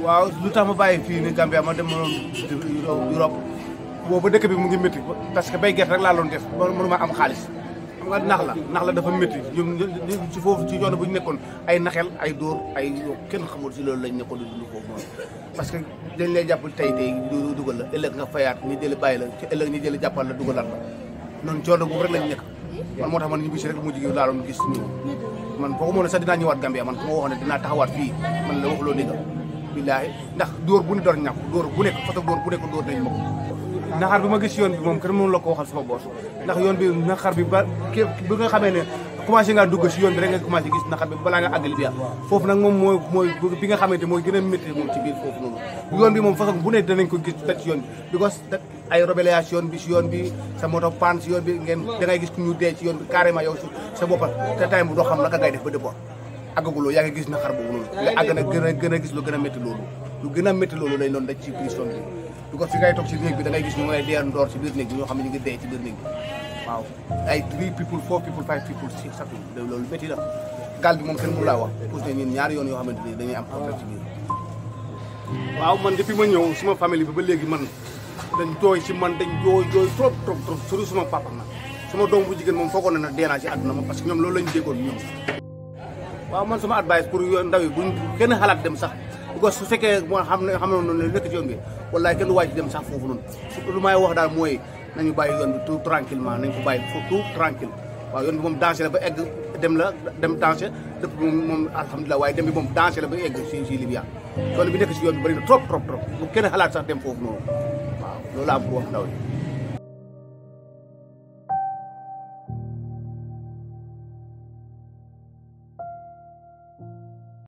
waaw lu tax ma bàyyi fii ni Gambia ma dem ma Europe boobu dëkk bi mu ngi métti parce que bay gerte rek laa doon def mënu ma am xaalis xam nga nax la nax la dafa métti ñoom ci foofu ci yoon bu ñu nekkoon ay naxel ay dóor ay kenn xamul si loolu lañ nekkoon di dund foofu noonu parce que dañ lay jàpp tey tey du dugal la ëllëg nga fayaat ñi jëli bàyyi la ci ëllëg ñi jëli jàppal la dugalaat la noonu coono boobu rek lañ nekk man moo tax man ñu bisi rek mujj gi laa doon gis ñu man foogu moo ne sax dinaa ñëwaat Gambia man ku ma waxoon ne dinaa taxawaat fii man la waxuloo ni nga billaahi ndax dóor bu ne door ñàkk dóor bu nekk façon dóor bu nekk dóor nañ ma ko naxar bi ma gis yoon bi moom kenn mënu la ko waxal sama boos ndax yoon bi naxar bi ba bi nga xamee ne commencé ngaa dugg si yoon bi rek nga commencé gis naxar bi balaa nga àgg Libya foofu nag moom mooy mooy bi nga xamante mooy gën a métti moom ci biir foofu noonu yoon bi moom façon bu ne danañ ko gis daj si yoon bi because ay rébellation bi si yoon bi sa moto panne si yoon bi ngeen da ngay gis ku ñu dee ci yoon bi carrément yow sa boppa te time bu doo xam naka ngay def ba déport àggaguloo yaa ngi gis naxar boobu noonu nga àgg nag gën a gën a gis lu gën a métti loolu lu gën a métti loolu lay doon daj ci prison bi du ko fi ngay toog si néeg bi da ngay gis ñu ngay dee ndoor si biir néeg bi ñoo xam ne ñu ngi dee ci biir néeg bi waaw ay three people four people five people six sax loolu métti la gaal bi moom kenn mënu laa wax pousse ne ñun ñaari yoon yoo xamante ni dañuy am problème ci biir waaw man depuis ma ñëw suma famille bi ba léegi man dañ jooy si man dañ jooy jooy trop trop trop surtout suma papa na suma doom bu jigéen moom foogoon na nag dee naa si àdduna ma parce que ñoom loolu lañu déggoon ñoom waaw man sama advice pour yoon ndaw yi buñ kenn xalaat dem sax because su fekkee moo xam ne xam ne noonu nekk ci yoon bi wallaay kenn du wàcc dem sax foofu noonu lu may wax daal mooy nañu bàyyi yoon bi tout tranquillement nañ ko bàyyi tout tranquille waaw yoon bi moom danger la ba egg dem la dem danger dëpp bi moom moom alhamdulilah waaye dem bi moom danger la ba egg si si Libya yoon bi nekk si yoon bi bëri na trop trop trop bu kenn xalaat sax dem foofu noonu waaw loolu am pour wax ndaw yi